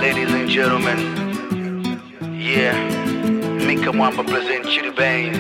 ladies and gentlemen. Yeah, Mika Mwamba present Chitty Baines.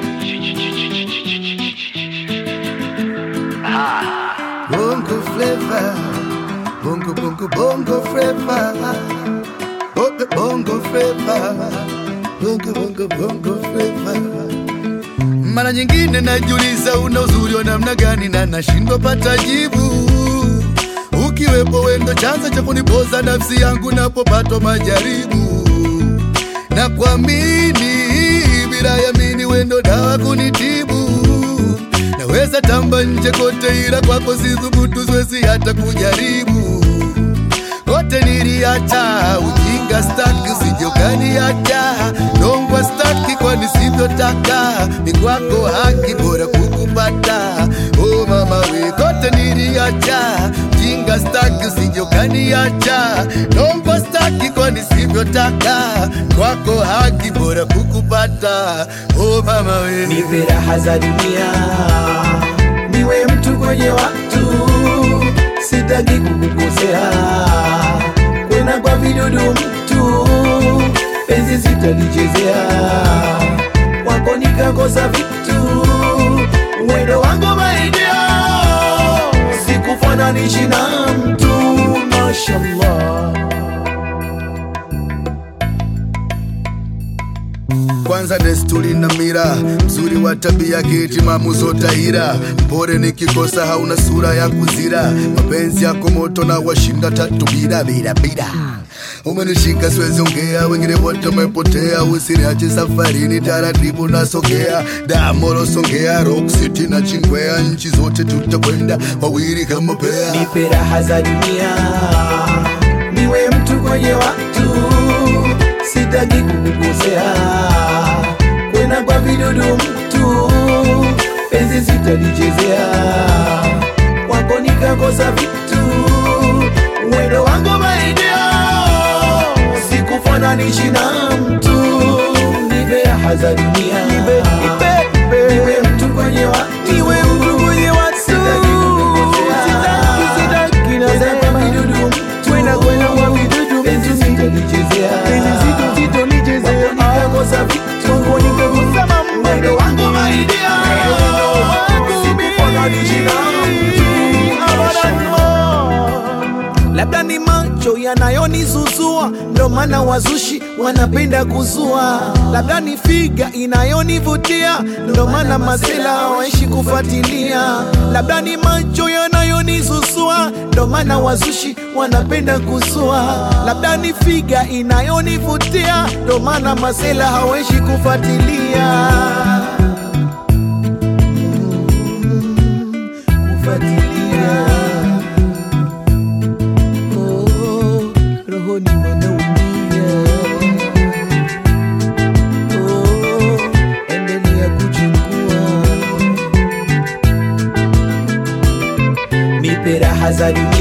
Ah, Bongo flavor, bongo bongo bongo flavor, bongo bongo flavor, bongo bongo bongo flavor. Mara nyingine najiuliza una uzuri wa namna gani na nashindwa pata jibu. Ukiwepo wendo chanzo cha kunipoza nafsi yangu napopatwa majaribu na kuamini bila yamini wendo dawa kunitibu naweza tamba nje kote ila kwako sithubutu siwezi hata kujaribu kote niliacha ujinga staki sijokaniacha dongwa staki kwani sivyotaka ni kwako haki bora kukupata o mama we kote niliacha ujinga staki sijokaniacha dongwa staki kwani sivyotaka kwako haki bora kukupata o mama we nipe raha za dunia, niwe mtu kwenye watu, sitaki kukukosea, kwena kwa vidudu mtu, penzi sitalichezea, kwako nikakosa vitu, mwendo wangu maidia, sikufananishi na mtu, mashallah. kwanza desturi na mira mzuri wa tabia kitimamu zotaira mpore nikikosa hauna sura ya kuzira mapenzi yako moto na washinda tatu bila bila bila umenishika siwezi ongea wengine wote umepotea usiniache safarini taratibu nasogea damoro songea rock city na chingwea nchi zote tutakwenda wawili kama pea nipe raha za dunia, niwe mtu kwenye watu, sitaki kukukosea, kwena kwa vidudu mtu, penzi sitalichezea, kwako nikakosa vitu, mwendo wangu maidia, sikufananishi na mtu, nipe raha za dunia, niwe mtu kwenye watu, niwe mtu kwenye watu, sitaki kukukosea, sitaki Kwenda kwa vidudu mtu, penzi sitalichezea, kwako nikakosa vitu, mwendo wangu maidia, sikufananisha na mtu. labda ni macho yanayonizuzua, ndo maana wazushi wanapenda kuzua. Labda ni figa inayonivutia, ndo maana masela hawaishi kufuatilia. Labda ni macho yanayonizuzua, ndo maana wazushi wanapenda kuzua. Labda ni figa inayonivutia, ndo maana masela hawaishi kufuatilia. Kufuatilia. Oh, rohoni wanaumia. Oh, endelea kuchukua, nipe raha za dunia